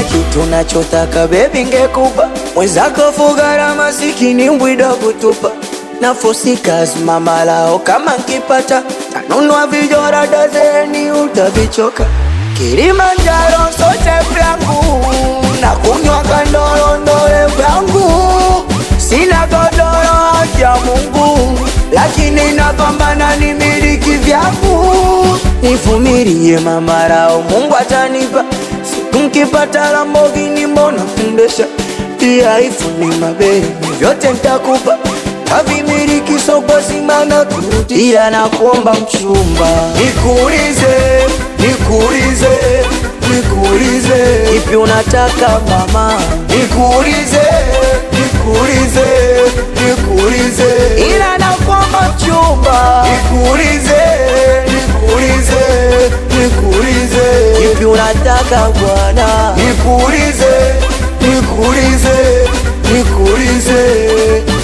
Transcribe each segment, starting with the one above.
kitu nachotaka bebi ngekupa mwenzako fugara masikini mbwida kutupa na fosikas mamalao kama nkipata tanunua vijora dazeni utavichoka Kilimanjaro sote vyangu na kunywa kandorondole vyangu sina godoro ya Mungu lakini napambana ni miliki vyangu nivumilie mamarao Mungu atanipa siku nkipata Lamborghini mbona kundesha pia ifuni mabeni vyote ntakupa kavimiliki soko zima na kurudia na kuomba mchumba nikuulize nikuulize nikuulize ipi unataka mama nikuulize nikuulize nikuulize ila na kuomba mchumba nikuulize nikuulize nikuulize ipi unataka bwana nikuulize nikuulize nikuulize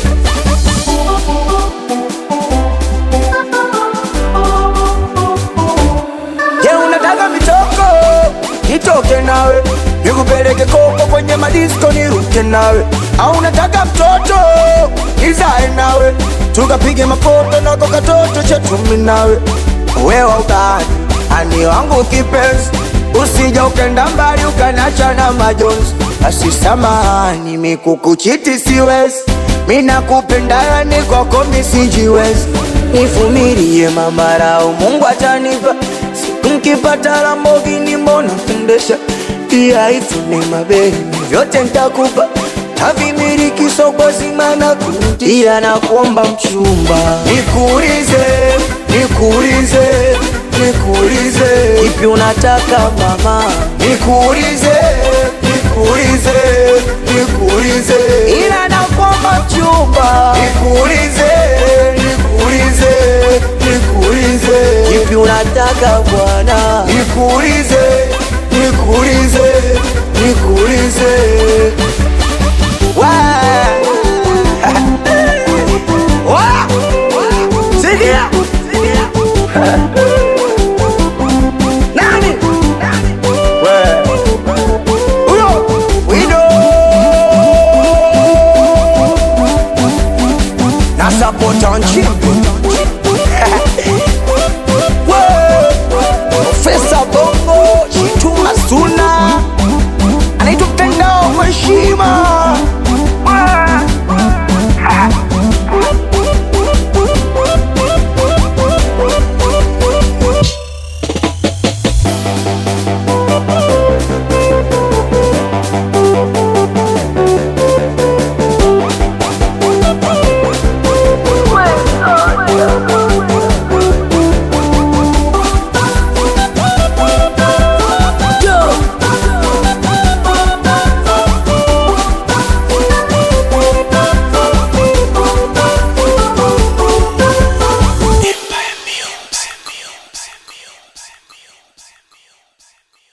Je, unataka mitoko? Nitoke nawe nikupeleke koko kwenye madisko niruke nawe, au unataka mtoto nizae nawe tukapige mafoto nako katoto chetu mimi nawe, wewe utani ani wangu kipenzi, usija ukenda mbali ukanacha na majonzi. Basi samahani, mikukuchiti siwezi, mina kupenda yani kwako misijiwezi, nivumilie mamarao, Mungu atanipa siku nkipata Lamborghini mbona kundesha pia ifune mabeni vyote ntakupa tavimiliki soko zima na kurudia na kuomba mchumba nikuulize nikuulize nikuulize ipi unataka mama nikuulize nikuulize nikuulize ila na kuomba mchumba nikuulize nikuulize nikuulize ipi unataka bwana nikuulize nikuulize nikuulize Wa! Wa! Sikia! Nani? We! Huyo! Wido! Na support on chimpi. We! Profesa Bongo, Chituma Suna anaitwa Mtandao Mheshima